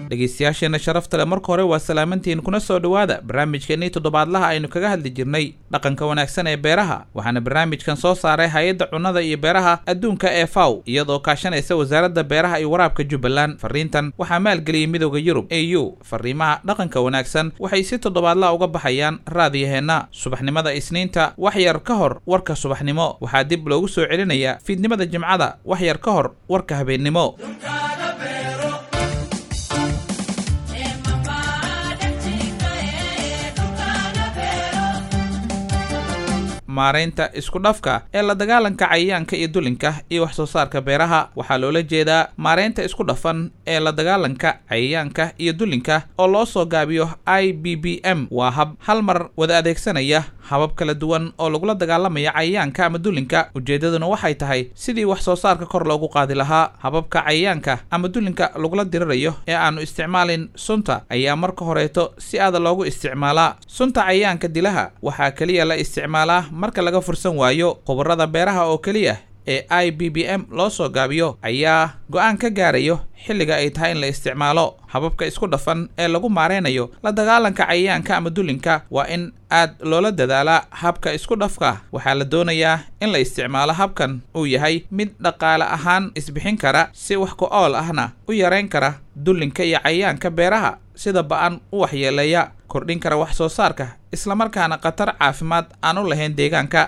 dhegaystayaasheenna sharafta leh marka hore waa salaamantiin kuna soo dhowaada barnaamijkeennii toddobaadlaha aynu kaga hadli jirnay dhaqanka wanaagsan ee beeraha waxaana barnaamijkan soo saaray hay-adda cunnada iyo beeraha adduunka ee faw iyadoo kaashanaysa wasaaradda beeraha iyo waraabka jubbaland fariintan waxaa maalgeliyey midooda yurub e u fariimaha dhaqanka wanaagsan waxay si toddobaadlaha uga baxayaan raadiyaheenna subaxnimada isniinta wax yar ka hor warka subaxnimo waxaa dib loogu soo celinayaa fiidnimada jimcada wax yar ka hor warka habeennimo maaraynta isku dhafka ee la dagaalanka cayayaanka iyo dulinka iyo wax soo saarka beeraha waxaa loola jeedaa maaraynta isku dhafan ee la dagaalanka cayayaanka iyo dulinka oo loo soo gaabiyo i b b m waa hab hal mar wada adeegsanaya habab kala duwan oo lagula dagaalamaya cayayaanka ama dulinka ujeeddaduna waxay tahay sidii wax soo saarka kor loogu qaadi lahaa hababka cayayaanka ama dulinka lagula dirirayo ee aanu isticmaalin sunta ayaa marka horeeto si aada loogu isticmaalaa sunta cayayaanka dilaha waxaa keliya la isticmaalaa marka laga fursan waayo khubarada beeraha oo keliya ee i b b m loo soo gaabiyo ayaa go-aan ka gaarayo xilliga ay tahay in la isticmaalo hababka isku dhafan ee lagu maaraynayo la dagaalanka cayayaanka ama dulinka waa in aad loola dadaalaa habka isku dhafka waxaa la doonayaa in la isticmaalo habkan uu yahay mid dhaqaale ahaan isbixin kara si wax ku ool ahna u yarayn kara dulinka iyo cayayaanka beeraha sida ba-an u waxyeeleeya kordhin kara wax soo saarka islamarkaana khatar caafimaad aan u lahayn deegaanka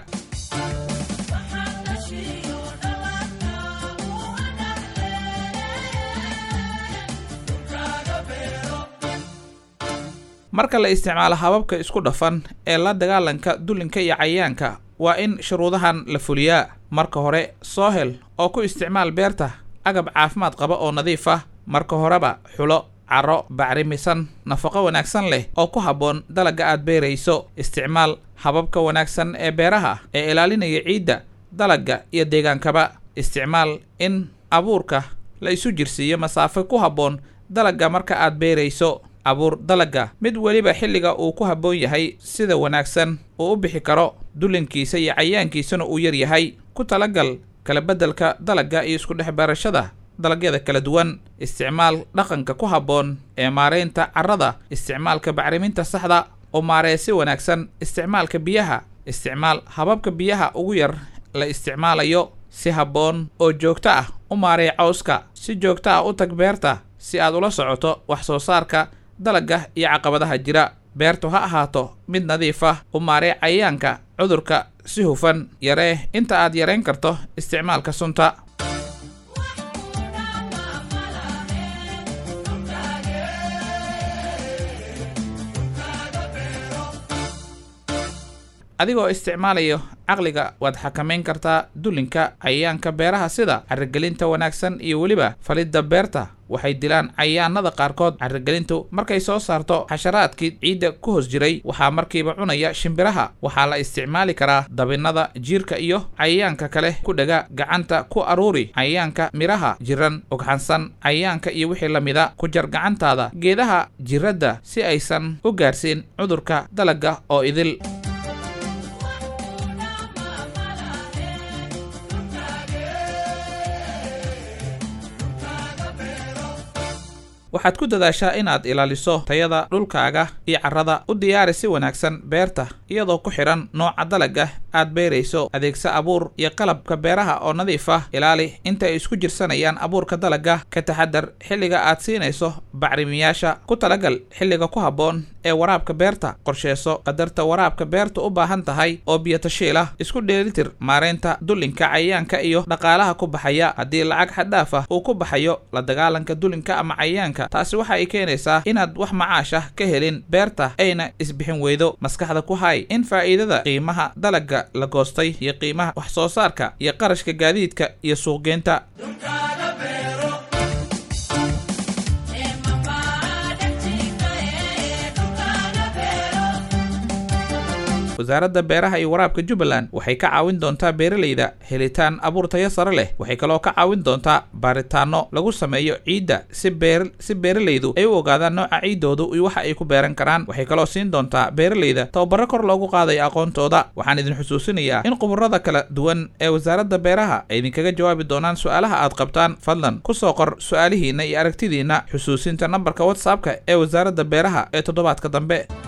marka la isticmaalo hababka isku dhafan ee la dagaalanka dulinka iyo cayayaanka waa in shuruudahan la fuliyaa marka hore soo hel oo ku isticmaal beerta agab caafimaad qaba oo nadiif ah marka horeba xulo caro bacrimisan nafaqo wanaagsan leh oo ku habboon dalagga aad beerayso isticmaal hababka wanaagsan ee beeraha ee ilaalinaya ciidda dalagga iyo deegaankaba isticmaal in abuurka la isu jirsiiyo masaafo ku habboon dalagga marka aad beerayso abuur dalagga mid weliba xilliga uu ku habboon yahay sida wanaagsan uu u bixi karo dulinkiisa iyo cayaankiisana uu yar yahay ku talagal kala beddelka dalagga iyo isku dhex beerashada dalagyada kala duwan isticmaal dhaqanka ku habboon ee maaraynta carrada isticmaalka bacriminta saxda oo maaree si wanaagsan isticmaalka biyaha isticmaal hababka biyaha ugu yar la isticmaalayo si habboon oo joogto ah u maarey cawska si joogto ah u tag beerta si aad ula socoto wax soo saarka dalagga iyo caqabadaha jira beertu ha ahaato mid nadiif ah u maaree cayayaanka cudurka si hufan yaree inta aad yarayn karto isticmaalka sunta adigoo isticmaalayo caqliga waad xakamayn kartaa dulinka cayayaanka beeraha sida carrigelinta wanaagsan iyo weliba falidda beerta waxay dilaan cayayaanada qaarkood carrigelintu markay soo saarto xasharaadkii ciidda ku hoos jiray waxaa markiiba cunaya shimbiraha waxaa la isticmaali karaa dabinnada jiirka iyo cayayaanka kale ku dhega gacanta ku aruuri cayayaanka midhaha jiran ogxansan cayayaanka iyo wixii la mida ku jar gacantaada geedaha jiradda si aysan u gaarsiin cudurka dalagga oo idil waxaad ku dadaashaa inaad ilaaliso tayada dhulkaaga iyo carrada u diyaari si wanaagsan beerta iyadoo ku xidhan nooca dalagga aad beerayso adeegsa abuur iyo qalabka beeraha oo nadiif ah ilaali inta ay isku jirsanayaan abuurka dalagga ka taxadar xilliga aad siinayso bacrimiyaasha ku talagal xilliga ku habboon ee waraabka beerta qorsheeso qadarta waraabka beerta u baahan tahay oo biyotashiilah isku dheelitir maaraynta dulinka cayayaanka iyo dhaqaalaha ku baxaya haddii lacag xadhaaf ah uu ku baxayo la dagaalanka dulinka ama cayayaanka taasi waxa ay keenaysaa inaad wax macaash ah ka helin beerta ayna isbixin weydo maskaxda ku hay in faa'iidada qiimaha dalagga la goostay iyo qiimaha wax soo saarka iyo qarashka gaadiidka iyo suuqgeynta wasaaradda beeraha iyo waraabka jubbaland waxay ka caawin doontaa beeralayda helitaan abuur tayo sare leh waxay kaloo ka caawin doontaa baaritaano lagu sameeyo ciidda si beer si beeralaydu ay u ogaadaan nooca ciiddoodu iyo waxa ay ku beeran karaan waxay kaloo siin doontaa beeralayda tababaro kor loogu qaadayo aqoontooda waxaan idin xusuusinayaa in khubarada kala duwan ee wasaaradda beeraha ay idinkaga jawaabi doonaan su-aalaha aad qabtaan fadlan ku soo qor su-aalihiinna iyo aragtidiinna xusuusinta nambarka whatsappka ee wasaaradda beeraha ee toddobaadka dambe